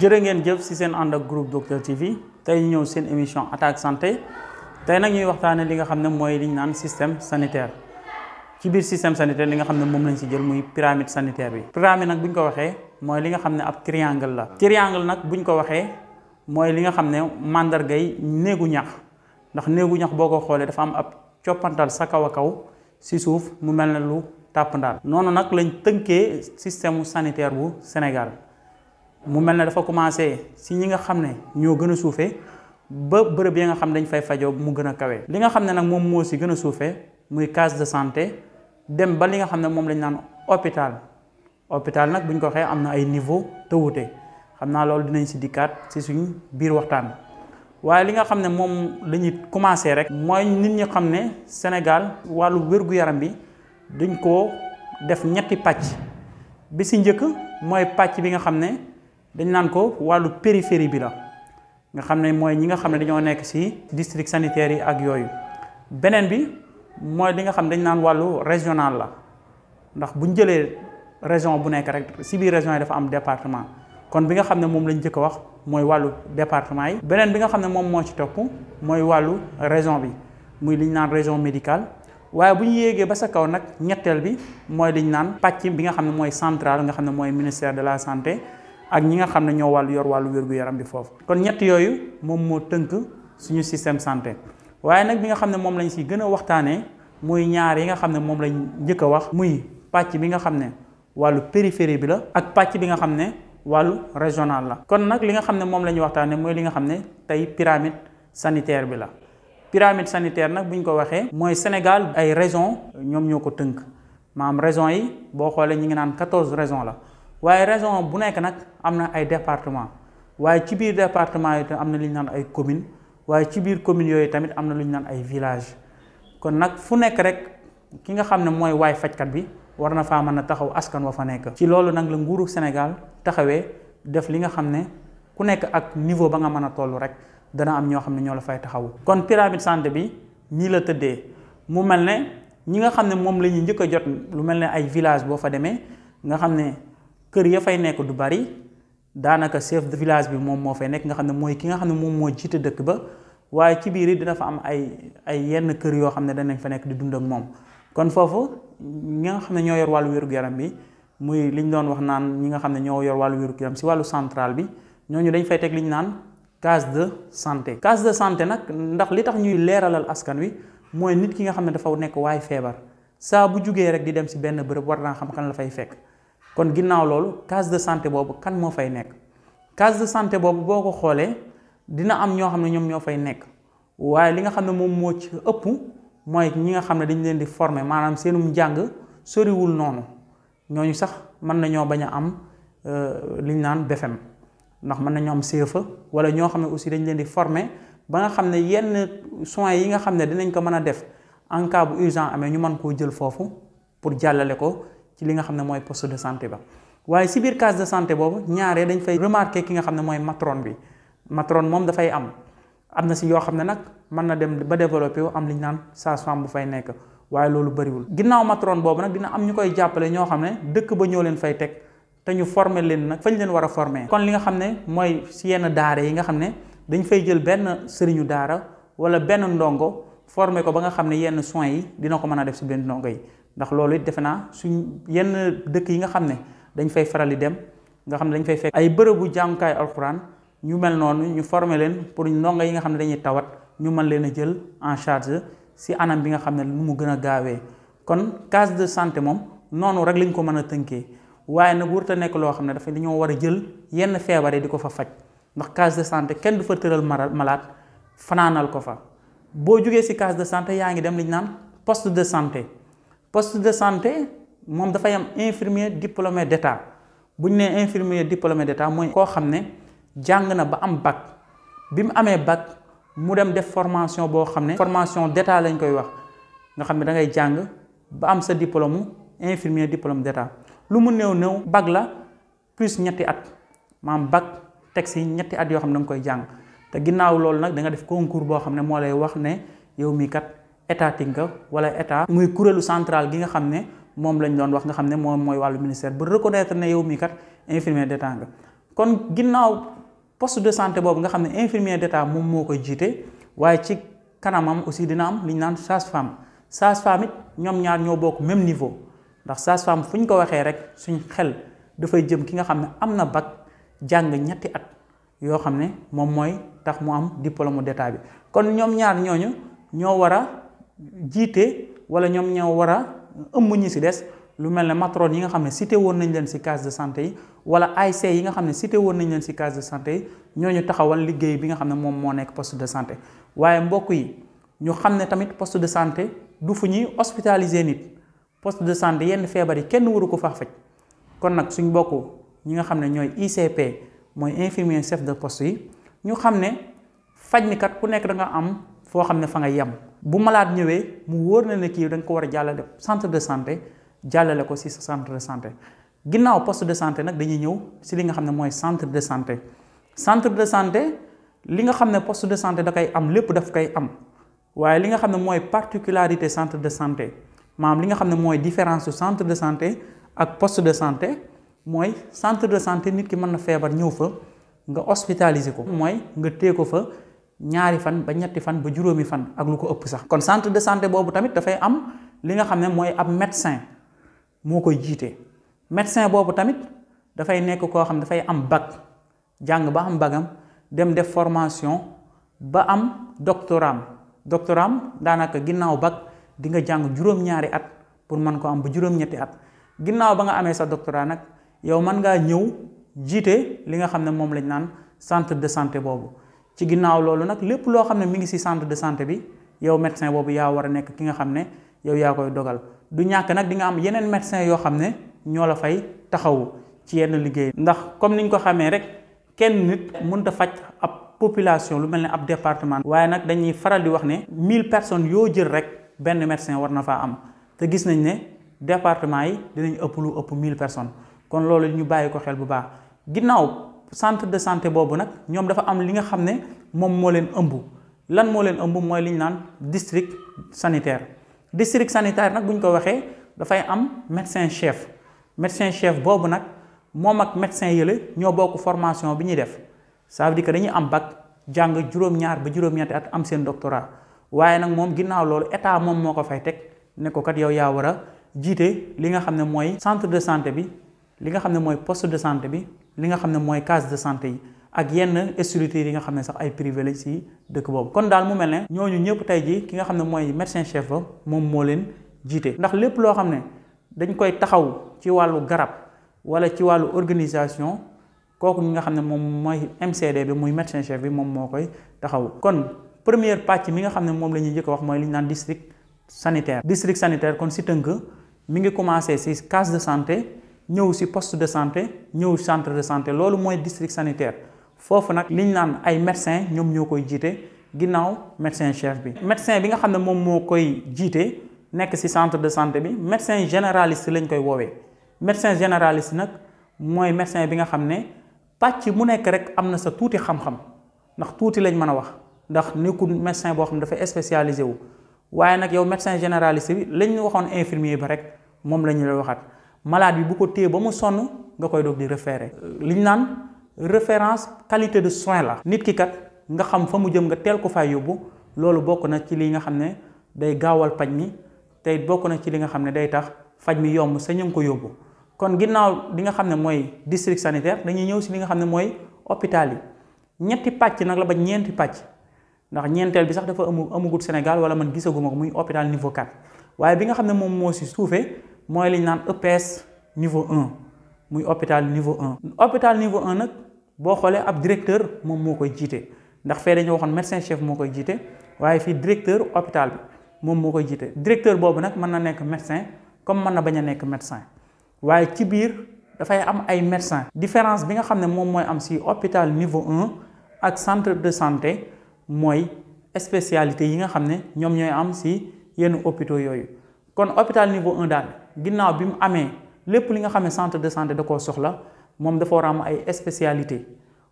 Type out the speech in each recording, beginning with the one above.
jërë ngeen jëf ci seen ànd ak groupe Docteur TV tey ñu ñëw seen émission attaque santé tey nag ñuy waxtaane li nga xam ne mooy li ñu naan système sanitaire ci biir système sanitaire li nga xam ne moom lañ ci jël muy pyramide sanitaire bi. pyramide nag bu ñu ko waxee mooy li nga xam ne ab triangle la. triangle nag bu ñu ko waxee mooy li nga xam ne màndargay néegu ñax ndax néegu ñax boo ko xoolee dafa am ab coppantal sa kaw a kaw ci suuf mu mel ne lu tàpp ndaal. noonu nag lañ tënkee système sanitaire bu Sénégal. mu mel ne dafa commencé si ñi nga xam ne ñoo gën a suufee ba bërëb yi nga xam ne dañ fay fajoo mu gën a kawe. li nga xam ne nag moom moo si gën a suufee muy case de santé dem ba li nga xam ne moom lañ naan hôpital hôpital nag bu ñu ko waxee am na ay niveau te wuute xam naa loolu dinañ si dikkaat si suñ biir waxtaan. waaye li nga xam ne moom la ñuy commencé rek. mooy nit ñi xam ne Sénégal wàllu wér-gu-yaram bi dañ koo def ñetti pàcc bi si njëkk mooy pàcc bi nga xam ne. dañ naan ko wàllu périphérie bi la nga xam ne mooy ñi nga xam ne dañoo nekk ci district sanitaire yi ak yooyu beneen bi mooy li nga xam ne dañ naan wàllu régional la ndax bu ñu jëlee région bu nekk rek ci biir région yi dafa am département kon bi nga xam ne moom lañ njëkk a wax mooy wàllu département yi. beneen bi nga xam ne moom moo ci topp mooy wàllu région bi muy li ñu naan région médicale waaye bu ñu yéegee ba sa kaw nag ñetteel bi mooy li ñu naan pàcc bi nga xam ne mooy central nga xam ne mooy ministère de la santé. ak ñi nga xam ne ñoo wàllu yor wàllu wér-gu-yaram bi foofu kon ñett yooyu moom moo tënk suñu système santé waaye nag bi nga xam ne moom lañ si gën a waxtaanee muy ñaar yi nga xam ne moom lañ njëkk a wax muy pàcc bi nga xam ne wàllu périphérie bi la ak pàcc bi nga xam ne wàllu régional la kon nag li nga xam ne moom la ñuy waxtaanee mooy li nga xam ne tey pyramide sanitaire bi la pyramide sanitaire nag bu ñu ko waxee mooy Sénégal ay régions ñoom ñoo ko tënk maanaam régions yi boo xoolee ñi ngi naan quatorze régions la waaye région bu nekk nag am na ay département waaye ci biir département yi am na lu ñu naan ay commune waaye ci biir commune yooyu tamit am na lu ñu naan ay village kon nag fu nekk rek ki nga xam ne mooy waay fajkat bi war na faa mën a taxaw askan wa fa nekk. ci loolu nag la nguuru Sénégal taxawee def li nga xam ne ku nekk ak niveau ba nga mën a toll rek dana am ñoo xam ne ñoo la fay taxawu. kon pyramide santé bi nii la tëddee mu mel ne ñi nga xam ne moom la ñuy njëkk a jot lu mel ne ay village boo fa demee nga xam ne. kër ya fay nekk du bari daanaka chef de village bi moom moo fay nekk nga xam ne mooy ki nga xam ne moom moo jiite dëkk ba waaye ci biir it dina fa am ay ay yenn kër yoo xam ne danañ fa nekk di dund ak moom kon foofu ñi nga xam ne ñoo yor wàllu wér-gu-yaram bi muy li ñu doon wax naan ñi nga xam ne ñoo yor wàllu wér-gu-yaram si wàllu central bi ñooñu dañ fay teg li ñu naan case de santé. case de santé nag ndax li tax ñuy leeralal askan wi mooy nit ki nga xam ne dafa nekk waay feebar saa bu jugee rek di dem si benn bërëb war naa xam kan la fay fekk. kon ginnaaw loolu case de santé boobu kan moo fay nekk case de santé boobu boo ko xoolee dina am ñoo xam ne ñoom ñoo fay nekk waaye li nga xam ne moom moo ci ëpp mooy ñi nga xam ne dañ leen di former maanaam seenum njàng soriwul noonu ñooñu sax mën nañoo bañ a am li ñu naan BFEM ndax mën nañoo am CFA wala ñoo xam ne aussi dañ leen di former ba nga xam ne yenn soins yi nga xam ne dinañ ko mën a def en cas bu urgent amee ñu mën koo jël foofu pour jàllale ko. ci li nga xam ne mooy poste de santé ba waaye si biir case de santé boobu ñaaree dañ fay remarquer ki nga xam ne mooy matron bi matron moom dafay am am na si yoo xam ne nag mën na dem ba développé wu am li ñu naan sage-femme bu fay nekk waaye loolu bëriwul. ginnaaw matron boobu nag dina am ñu koy jàppale ñoo xam ne dëkk ba ñoo leen fay teg te ñu former leen nag fañ leen war a former. kon li nga xam ne mooy si yenn daara yi nga xam ne dañ fay jël benn sëriñu daara wala benn ndongo former ko ba nga xam ne yenn soins yi dina ko mën a def si benn ndongo yi. ndax loolu it defe naa suñ yenn dëkk yi nga xam ne dañ fay faral di dem nga xam ne dañ fay fekk ay bërëbu jàngukaay alxuraan ñu mel noonu ñu former leen pour ndongo yi nga xam ne dañuy tawat ñu mën leen a jël en charge si anam bi nga xam ne nu mu gën a gaawee kon case de santé moom noonu rek lañ ko mën a tënkee waaye nag warut a nekk loo xam ne dafa dañoo war a jël yenn feebar yi di ko fa faj ndax case de santé kenn du fa tëral malade fanaanal ko fa boo jógee si case de santé yaa ngi dem li ñu naan poste de santé. poste de santé moom dafay am infirmier diplômé d'état bu ñu nee infirmier diplômé d'état mooy koo xam ne jàng na ba am bac bi mu amee bac mu dem def formation boo xam ne formation d'état lañ koy wax nga xam ne da ngay jàng ba am sa diplôme infirmier diplôme d'état lu mu néew néew bac la plus ñetti at maam bac teg si ñetti at yoo xam ne da nga koy jàng te ginnaaw loolu nag da nga def concours boo xam ne moo lay wax ne yow mii kat étatique nga wala état muy kuréelu central gi nga xam ne moom lañ doon wax nga xam ne moom mooy wàllu ministère ba reconnaître ne yow mii kat infirmier d'état nga kon ginnaaw poste de santé boobu nga xam ne infirmier d'état moom moo koy jiite waaye ci kanamam aussi dina am li ñu naan sage-femme sage-femme it ñoom ñaar ñoo bokk même niveau ndax sage-femme fu ñu ko waxee rek suñ xel dafay jëm ki nga xam ne am na bac jàng ñetti at yoo xam ne moom mooy tax mu am diplôme d'état bi kon ñoom ñaar ñooñu ñoo war a jiite wala ñoom ñoo war a ëmb ñi ci des lu mel ne matrone yi nga xam ne cité woon nañ leen ci case de santé yi wala ASC yi nga xam ne cité woon nañ leen ci case de santé yi ñooñu taxawal liggéey bi nga xam ne moom moo nekk poste de santé waaye mbokk yi ñu xam ne tamit poste de santé du fu ñuy hospitaliser nit poste de santé yenn feebar yi kenn waru ko faa faj kon nag suñ bokk ñi nga xam ne ñooy ICP mooy infirmier chef de poste yi ñu xam ne faj mi kat ku nekk da nga am foo xam ne fa nga yem bu malade ñëwee mu wóor na ne kii da nga ko war a jàllale centre de santé jàllale ko ci sa centre de santé ginnaaw poste de santé nag dañuy ñëw ci li nga xam ne mooy centre de santé centre de santé li nga xam ne poste de santé da koy am lépp daf koy am waaye li nga xam ne mooy particularité centre de santé maanaam li nga xam ne mooy différence su centre de santé ak poste de santé mooy centre de santé nit ki mën na feebar ñëw fa nga hospitaliser ko mooy nga téye ko fa ñaari fan ba ñetti fan ba juróomi fan ak lu ko ëpp sax kon centre de santé boobu tamit dafay am li nga xam ne mooy ab médecin moo koy jiite médecin boobu tamit dafay nekk koo xam ne dafay am bac jàng ba am bagam dem def formation ba am doctorat doctorat daanaka ginnaaw bac di nga jàng juróom-ñaari at pour mën ko am ba juróom-ñetti at ginnaaw ba nga amee sa doctorat nag yow mën ngaa ñëw jiite li nga xam ne moom lañ naan centre de santé boobu ci ginnaaw loolu nag lépp loo xam ne mi ngi ci centre de santé bi yow médecin boobu yaa war a nekk ki nga xam ne yow yaa koy dogal du ñàkk nag di nga am yeneen médecin yoo xam ne ñoo la fay taxawu ci yenn liggéey ndax comme niñ ko xamee rek kenn nit mënut a faj ab population lu mel ne ab département waaye nag dañuy faral di wax ne mille personnes yoo jël rek benn médecin war na faa am te gis nañ ne département yi dinañ ëpp lu ëpp mille personnes kon loolu ñu bàyyi ko xel bu baax ginnaaw centre de santé boobu nag ñoom dafa am li nga xam ne moom moo leen ëmb lan moo leen ëmb mooy li ñu naan district sanitaire district sanitaire nag bu ñu ko waxee dafay am médecin chef médecin chef boobu nag moom ak médecin yële ñoo bokk formation bi ñuy def ça veut dire que dañuy am bac jàng juróom-ñaar ba juróom-ñetti at am seen doctorat waaye nag moom ginnaaw loolu état moom moo ko fay teg ne ko kat yow yaa war a jiite li nga xam ne mooy centre de santé bi li nga xam ne mooy poste de santé bi li nga xam ne mooy case de santé yi ak yenn structures yi nga xam ne sax ay privé lañ ci dëkk boobu kon daal mu mel ne ñooñu ñëpp tey jii ki nga xam ne mooy médecin chef ba moom moo leen jiite ndax lépp loo xam ne dañ koy taxaw ci wàllu garab wala ci wàllu organisation kooku ñi nga xam ne moom mooy MCD bi muy médecin chef bi moom moo koy taxaw kon première pàcc mi nga xam ne moom la ñuy njëkk a wax mooy li ñu naan district sanitaire district sanitaire kon si tënk mi ngi commencé ci case de santé ñëw ci poste de santé ñëw centre de santé loolu mooy district sanitaire foofu nag li ñu naan ay médecin ñoom ñoo koy jiite ginnaaw médecin chef bi médecin bi nga xam ne moom moo koy jiite nekk ci centre de santé bi médecin généraliste lañ koy woowee médecin généraliste nag mooy médecin bi nga xam ne pàcc mu nekk rek am na sa tuuti xam-xam ndax tuuti lañ mën a wax ndax nekkul médecin boo xam ne dafa spécialisé wu waaye nag yow médecin généraliste bi lañ waxoon infirmier ba rek moom la ñu lay waxaat malade bi bu ko téye ba mu sonn nga koy doog di référé li ñu naan référence qualité de soin la nit ki kat nga xam fa mu jëm nga teel ko fay yóbbu loolu bokk na ci li nga xam ne day gaawal paj mi tey bokk na ci li nga xam ne day tax faj mi yomb sa ñu ngi ko yóbbu kon ginnaaw li nga xam ne mooy district sanitaire dañuy ñëw si li nga xam ne mooy hôpital yi ñetti pàcc nag la ba ñeenti pàcc ndax ñeenteel bi sax dafa amu amugut Sénégal wala man gisaguma ko muy hôpital niveau 4 waaye bi nga xam ne moom moo si suufee mooy li ñu naan EPS niveau 1 muy hôpital niveau 1. hôpital niveau 1 nag boo xoolee ab directeur moom moo koy jiite ndax fee dañoo waxoon médecin chef moo koy jiite waaye fii directeur hôpital bi moom moo koy jiite directeur boobu nag mën na nekk médecin comme mën na bañ a nekk médecin waaye ci biir dafay am ay médecin différence bi nga xam ne moom mooy am si hôpital niveau 1 ak centre de santé mooy spécialité yi nga xam ne ñoom ñooy am si yenn hôpitaux yooyu kon hôpital niveau 1 daal ginnaaw bi mu amee lépp li nga xam ne centre de santé da koo soxla moom dafa war a am ay spécialité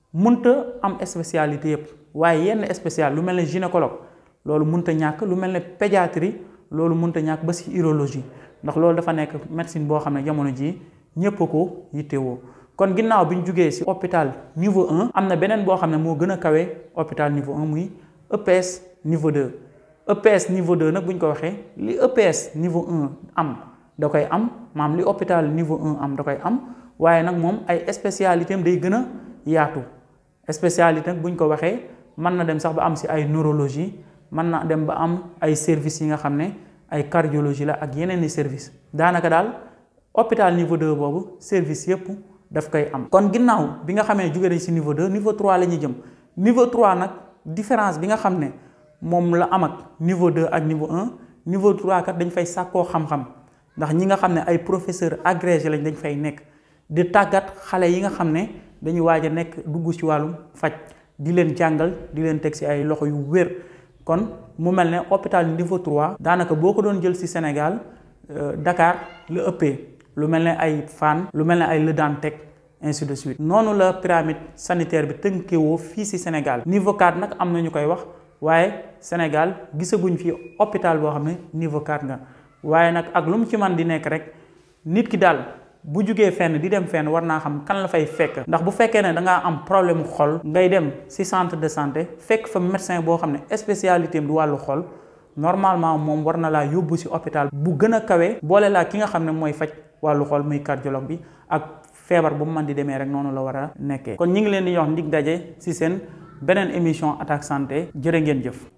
munta am spécialité yëpp waaye yenn spécial lu mel ne gynécologue loolu munta ñàkk lu mel ne pédiatrie loolu munta ñàkk ba si urologie ndax loolu dafa nekk médecine boo xam ne jamono jii ñépp ko yittewoo kon ginnaaw bi ñu jugee ci hôpital niveau 1 am na beneen boo xam ne moo gën a kawe hôpital niveau 1 muy EPS niveau 2 EPS niveau 2 nag bu ñu ko waxee li EPS niveau 1 am da koy am maam li hôpital niveau 1 am da koy am waaye nag moom ay spécialité am day gën a yaatu spécialité nag bu ñu ko waxee mën na dem sax ba am ci ay neurologie mën na dem ba am ay services yi nga xam ne ay cardiologie la ak yeneen i service daanaka daal hôpital niveau 2 boobu service yëpp daf koy am. kon ginnaaw bi nga xamee jóge nañ ci niveau 2 niveau 3 la ñuy jëm niveau 3 nag différence bi nga xam ne moom la am ak niveau 2 ak niveau 1 niveau 3 kat dañ fay sàkkoo xam-xam ndax ñi nga xam ne ay professeur agrégé lañ dañ fay nekk di tàggat xale yi nga xam ne dañuy waaj a nekk dugg ci wàllum faj di leen jàngal di leen teg ci ay loxo yu wér. kon mu mel ne hôpital niveau 3 daanaka boo ko doon jël ci Sénégal Dakar la ëppee lu mel ne ay Fann lu mel ne ay Le Dantec ainsi de suite noonu la pyramide sanitaire bi tënkewoo fii ci Sénégal niveau 4 nag am na ñu koy wax waaye Sénégal gisaguñ fi hôpital boo xam ne niveau 4 nga waaye nag ak lu mu ci man di nekk rek nit ki daal bu jugee fenn di dem fenn war naa xam kan la fay fekk ndax bu fekkee ne da ngaa am problème xol ngay dem ci centre de santé fekk fa médecin boo xam ne spécialité am du wàllu xol normalement moom war na laa yóbbu ci hôpital bu gën a kawe boole laa ki nga xam ne mooy faj wàllu xol muy cardiologue bi ak feebar bu mu mën di demee rek noonu la war a nekkee kon ñi ngi leen di jox ndig daje ci seen beneen émission attaque santé jërë ngeen jëf